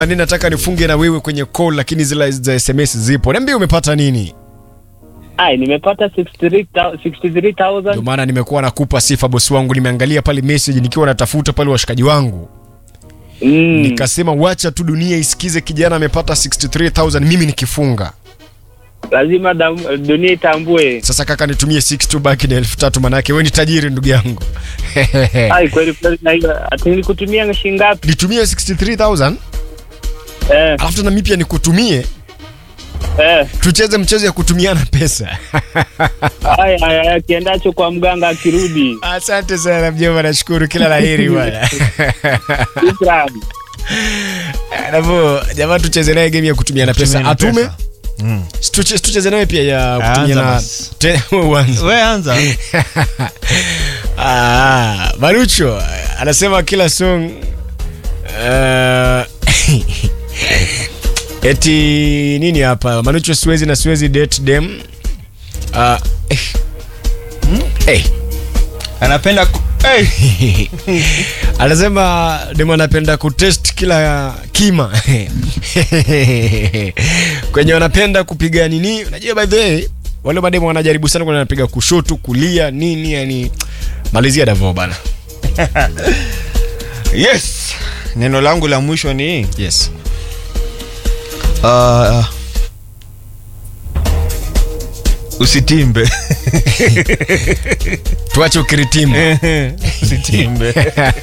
Ni nataka nifunge na wewe kwenye call lakini zile za SMS zipo. Niambie umepata nini? Ai, nimepata 63,000 Ndio 63,000. maana nimekuwa nakupa sifa bosi wangu, nimeangalia pale message nikiwa natafuta pale washikaji wangu. Mm. Nikasema wacha tu dunia isikize kijana amepata 63000 mimi nikifunga. Lazima dam- dunia itambue. Sasa kaka nitumie 62 baki na 3000 manake wewe ni tajiri ndugu yangu. Ai, kweli kweli na hiyo ati nilikutumia shilingi ngapi? Nitumie 63000 Eh, alafu tena mimi pia nikutumie eh. tucheze mchezo ya kutumiana pesa. Ai, ai, ai, akiendacho kwa mganga akirudi. Asante sana mjomba, nashukuru kila laheri bwana. Shukrani. Alafu jamaa tucheze naye game ya kutumiana pesa. Kutumiana Atume pesa. Mm. Tuche- tucheze naye pia ya Anza kutumiana basi. Te- uanze. We anza. Ah, Marucho anasema kila song uh, eti nini hapa Marucho siwezi na siwezi date dem uh, eh. Eh. Anapenda ku... hey. anasema dem anapenda kutest kila kima kwenye wanapenda kupiga nini unajua by the way wale mademu wanajaribu sana kwenye wanapiga kushoto kulia nini yani malizia davo bana Yes. Neno langu la mwisho ni yes uh, usitimbe. tuache ukiritimu usitimbe.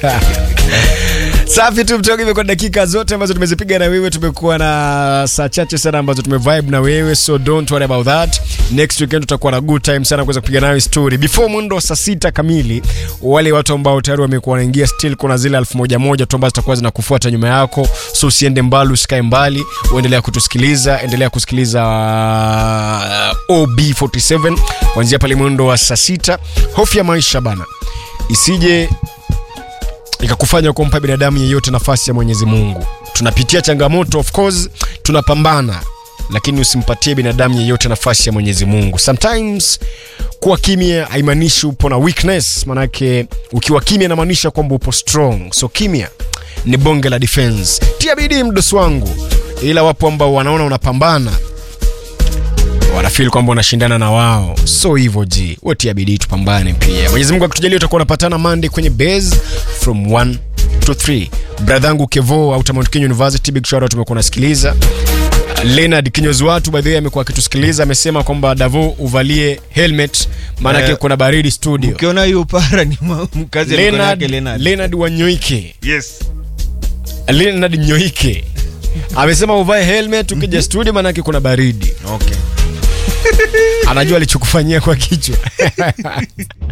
safi tu mtoka hivyo kwa dakika zote ambazo tumezipiga na wewe tumekuwa na saa chache sana ambazo tumevibe na wewe so don't worry about that next weekend tutakuwa na good time sana kuweza kupiga nayo story before mwendo wa saa sita kamili wale watu ambao tayari wamekuwa wanaingia still kuna zile elfu moja moja tu ambazo zitakuwa zinakufuata nyuma yako so usiende mbali usikae mbali uendelea kutusikiliza endelea kusikiliza uh, ob47 kuanzia pale mwendo wa saa sita hofu ya maisha bana isije ikakufanya kumpa binadamu yeyote nafasi ya mwenyezi mungu tunapitia changamoto of course tunapambana lakini usimpatie binadamu yeyote nafasi ya mwenyezi mungu sometimes kuwa kimya haimaanishi upo na weakness manake ukiwa kimya inamaanisha kwamba upo strong so kimya ni bonge la defense tia bidii mdosi wangu ila wapo ambao wanaona unapambana wanafil kwamba unashindana na wao so hivyo ji wotia bidii tupambane pia mwenyezi mungu akitujalia utakuwa unapatana monday kwenye base from 1 to 3 bradhangu kevo au Mount Kenya university big shout out tumekuwa unasikiliza Leonard kinyozi watu by the way amekuwa akitusikiliza amesema kwamba davo uvalie helmet maanake Eh, kuna baridi studio Ukiona hiyo para ni ma- mkazi ya mikono Leonard, yake Leonard. Leonard wanyoike Yes. Leonard nyoike amesema uvae helmet ukija studio maanake kuna baridi Okay. anajua alichokufanyia kwa kichwa